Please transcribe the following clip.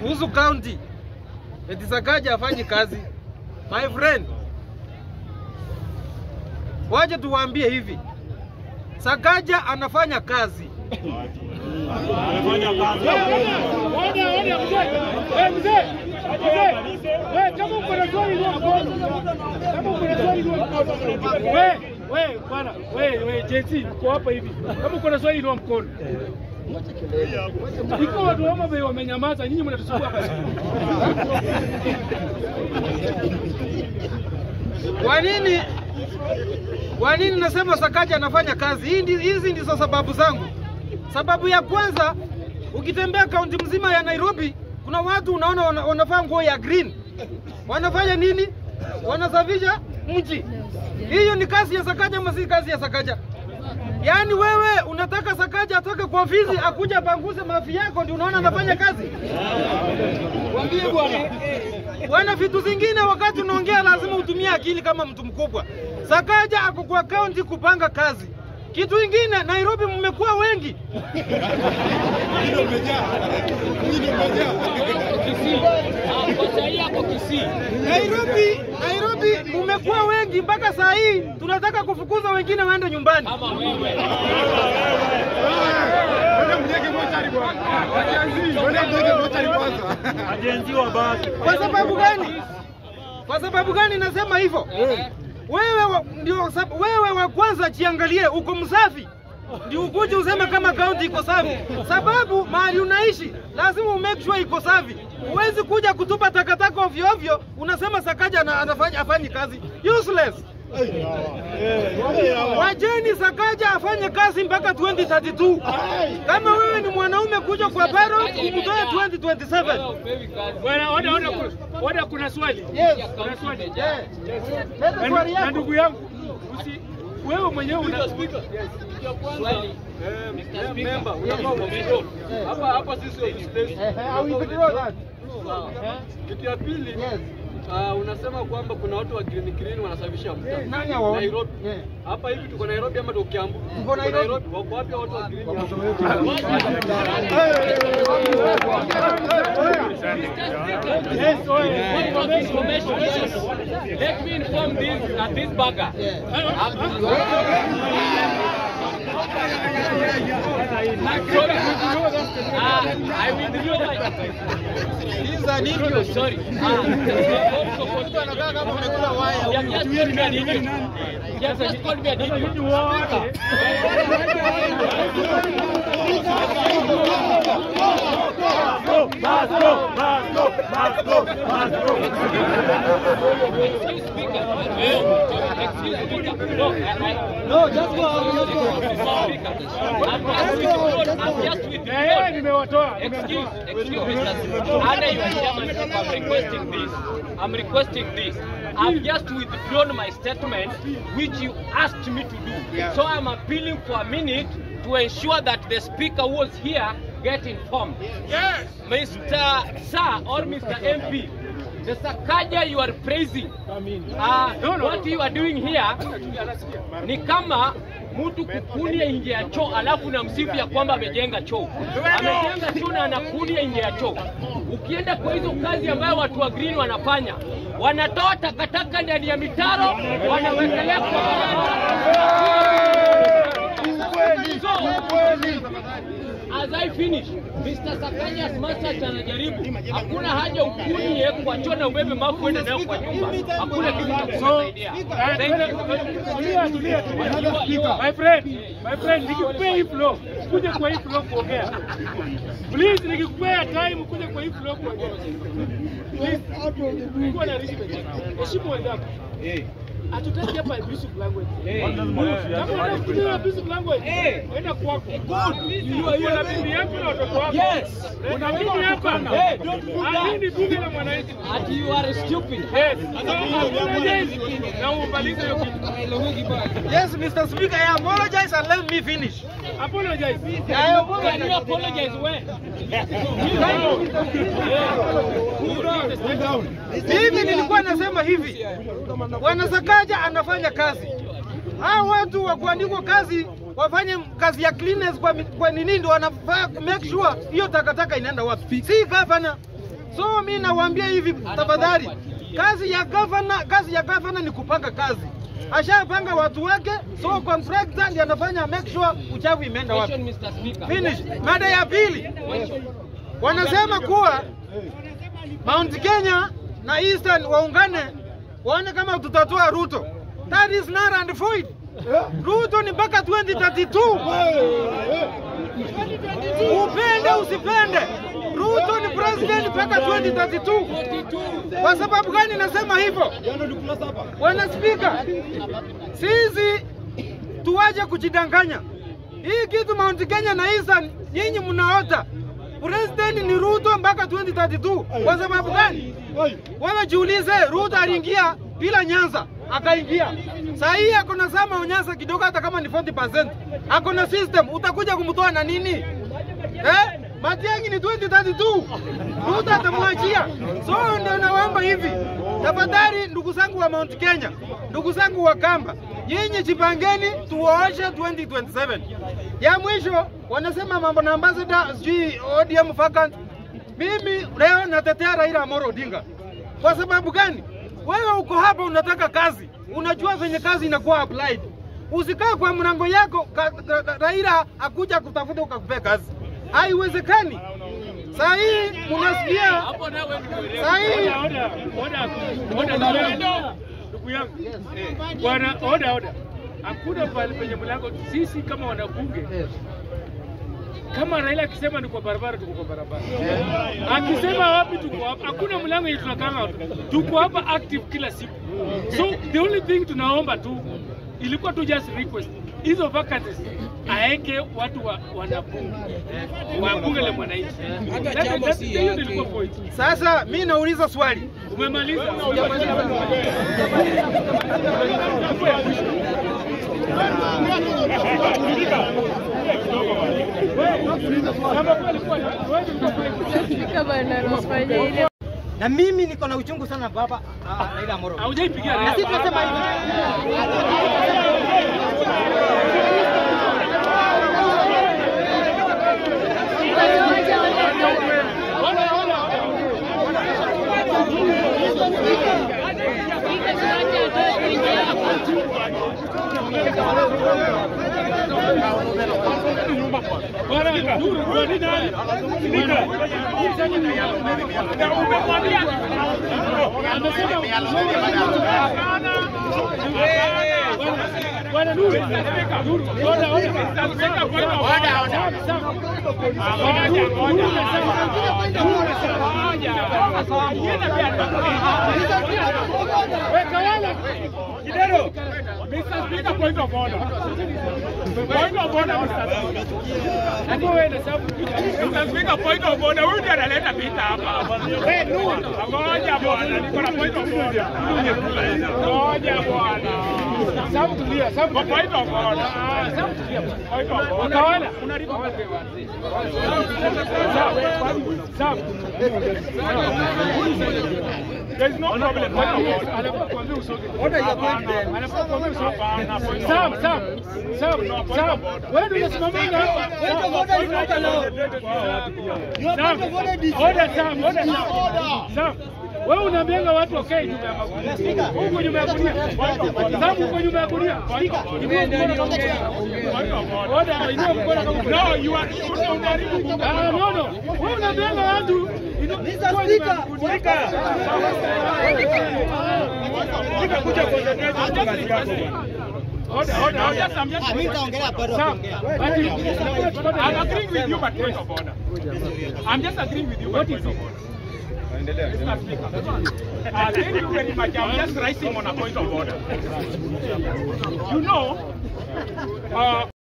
kuhusu county eti Sakaja afanyi kazi. My friend, waje tuwaambie hivi, Sakaja anafanya kazi. Ngoja, ngoja, mzee. Eh, mzee. Mzee. Wewe kama uko na swali ndio mkono. Kama uko na swali ndio mkono. Wewe, wewe bwana, wewe, wewe JC uko hapa hivi. Kama uko na swali ndio mkono. Iko watu wama bei wamenyamaza, nyinyi mnatusumbua hapa. Kwa nini kwa nini nasema Sakaja anafanya kazi? Hii ndi- Hizi ndizo sababu zangu. Sababu ya kwanza, ukitembea kaunti mzima ya Nairobi, kuna watu unaona wana- wanavaa nguo ya green. Wanafanya nini? Wanasafisha mji. Hiyo ni kazi ya Sakaja ama si kazi ya Sakaja? Yaani wewe unataka Sakaja atoke kwa ofisi akuja panguze mafi yako ndio unaona anafanya kazi? Mwambie bwana. Bwana, vitu zingine wakati unaongea lazima utumie akili kama mtu mkubwa. Sakaja ako kwa kaunti kupanga kazi. Kitu ingine, Nairobi mmekuwa wengi. Nairobi, Nairobi mmekuwa wengi mpaka saa hii tunataka kufukuza wengine waende nyumbani. Kwa sababu gani? Kwa sababu gani nasema hivyo? Wewe wa, ndio sab- wewe wa kwanza jiangalie, uko msafi ndio ukuje useme kama kaunti iko safi, sababu mahali unaishi lazima umake sure iko safi. Huwezi kuja kutupa takataka ovyo ovyo, unasema Sakaja ana- anafanya afanyi kazi useless. Wajeni Sakaja afanye kazi mpaka 2032. Kama wewe ni mwanaume, kuja kwa payroll umtoe 2027. Bwana, ona ona kuna- ona kuna swali. Yes. Kuna swali. Yeah. Leta Na- swali Na yako. ndugu yangu, usi wewe mwenyewe una Hapa hapa sisi Eh, eh, I will withdraw that. kitu ya pili Yes. ah, unasema kwamba kuna watu wa green green wanasafisha mtaa Nani hao? Nairobi. Yeah. Hapa hivi tuko Nairobi ama tuko Kiambu? Tuko Nairobi. Wako wapi hao watu wa green? Yes, oye. information. Let me inform this that this bagger. Uh, I withdraw my. These are Oh, sorry. Mtu anakaa kama amekula waya. You have just called me an idiot. You have just called me an Sasa idiot. nyinyi wote Excuse speaker. Excuse speaker. No, I, No, just go out. Just go out. I, I'm just withdrawn. I'm just na yeye withdrawn. nimewatoa. Excuse, excuse me, sir. Under your chairmanship, I'm requesting this. I'm requesting this. I've just withdrawn my statement, which you asked me to do. So I'm appealing for a minute to ensure that the speaker who was here get informed. Yes. Mr. Sir or Mr. MP, the Sakaja you are praising, uh, No, no, what no. you are doing here ni kama mtu kukunia nje ya choo alafu na msifu ya kwamba amejenga choo. Amejenga choo na anakunia nje ya choo. Ukienda kwa hizo kazi ambayo watu wa green wanafanya, wanatoa takataka ndani ya mitaro, wanawekelea kwa So, as I finish, Mr. Sakanya as much as anajaribu, hakuna haja ukunie kwa choo na ubebe mafu uende nayo kwa nyumba. Hakuna kitu cha kusaidia. Thank you. Tulia, tulia, tulia. My friend, my friend, nikikupea hii flow, kuja kwa hii flow kuongea. Please, nikikupea time kuja kwa hii flow kuongea. Please, kuwa na respect. Heshimu wenzako. Hatutaki hapa abusive language. Kama unataka kutumia abusive language, enda kwako. Uko na bibi yako na watoto wako. Yes. Una bibi hapa. Ah, hii ni bunge la mwananchi. Ati you are stupid. Yes. Apologize na umalize hiyo kitu. Yes, Mr. Speaker, I apologize and let me finish. Apologize. I Can you apologize when? Mimi nilikuwa nasema hivi, bwana Sakaja anafanya kazi. Hao watu wa kuandikwa kazi wafanye kazi ya cleaners kwa, mi- kwa nini ndio wanafaa make sure hiyo takataka inaenda wapi, si gavana. So mi nawaambia hivi, tafadhali, kazi ya gavana, kazi ya gavana ni kupanga kazi. Ashapanga watu wake, so contractor ndiye anafanya make sure uchafu imeenda wapi. Question, Mr. Speaker. Finish. Mada ya pili, wanasema kuwa Mount Kenya na Eastern waungane waone kama tutatoa Ruto. That is not and void. Ruto ni mpaka 2032. Upende usipende, Ruto ni president mpaka 2032. Kwa sababu gani nasema hivyo? Bwana Spika, sisi tuwaje kujidanganya. Hii kitu Mount Kenya na Eastern, nyinyi mnaota president ni Ruto mpaka 2032. Kwa sababu gani? Wewe jiulize, Ruto aliingia bila Nyanza akaingia. Saa hii ako na sama unyasa kidogo, hata kama ni 40%. Ako na system, utakuja kumtoa na nini? Eh? Matiang'i ni 2032. Ruto atamwachia. So ndio nawaomba hivi. Tafadhali ndugu zangu wa Mount Kenya, ndugu zangu wa Kamba, nyinyi jipangeni tuwaoshe 2027. Ya mwisho wanasema mambo na ambassador sijui ODM vacant. Mimi leo natetea Raila Amolo Odinga. Kwa sababu gani? Wewe uko hapa unataka kazi, unajua venye kazi inakuwa applied. Usikae kwa mlango yako ka, ka, ka, Raila akuja kutafuta ukakupea kazi, haiwezekani. Saa hii munasikia, saa hii Oda, oda, oda, oda, oda. Ndugu yangu. Bwana, oda, oda. Hakuna pale penye mlango sisi kama wanabunge kama Raila akisema ni kwa barabara, tuko kwa barabara. Akisema wapi, tuko hapa. Hakuna mlango yenye tunakanga, tuko hapa active kila siku. So the only thing tunaomba tu ilikuwa tu just request hizo vacancies aeke watu wa wanabunge wa bunge la mwananchi. That- that- Hiyo ndio ilikuwa point. sasa mi nauliza swali Umemaliza? kama analofanya ile na mimi niko na uchungu sana baba ah, Raila Amolo. Haujaipigia Na sisi Raila. tunasema hivi. Bwana, Nuru, kwa nini nani? Spika. Na umemwambia. Amesema Bwana Nuru, Nuru, oda, oda. Spika, kwa hivyo, oda, oda. Sawa, sawa. Bwana Nuru, Nuru amesema. Nuru amesema. Yenda pia. Weka wala. Kidero. Mr. Speaker, point of order. Point of order, Mr. Speaker. Hapo wewe na sababu Mr. Speaker, point of order. Huyu ndiye analeta vita hapa. Wewe Nuru. Ngoja bwana, niko na point of order. Ngoja bwana. Sababu tulia, sababu kwa point of order. Ah, sababu tulia. Point of order. Utawala, unalipa wapi? Sawa. Sawa. There is no problem. Point of order. Anafaa kuambia usoge. Order ya president. Anafaa kuambia usoge. Sawa, sawa. Sawa, sawa. Wewe ndio unasimamia hapa. Sawa. Order, sawa, order, sawa. Sawa. Wewe unaambianga watu wakae nyuma ya magunia. Huko nyuma ya gunia. Sababu huko nyuma ya gunia. Inua mkono kama uko. Order, inua mkono kama uko. No, you are unajaribu. Ah, no, no. Wewe unaambianga watu Mr. Speaker. Speaker. Speaker, kuja concentrate kazi yako. Order, order, order. I'm just Ah, mimi nitaongelea bado Sam, kuongea. but I'm agreeing with you, but point of order. I'm just agreeing with you, but point of order. Mr. Speaker. Uh, thank you very much. I'm just rising on a point of order. You know, uh,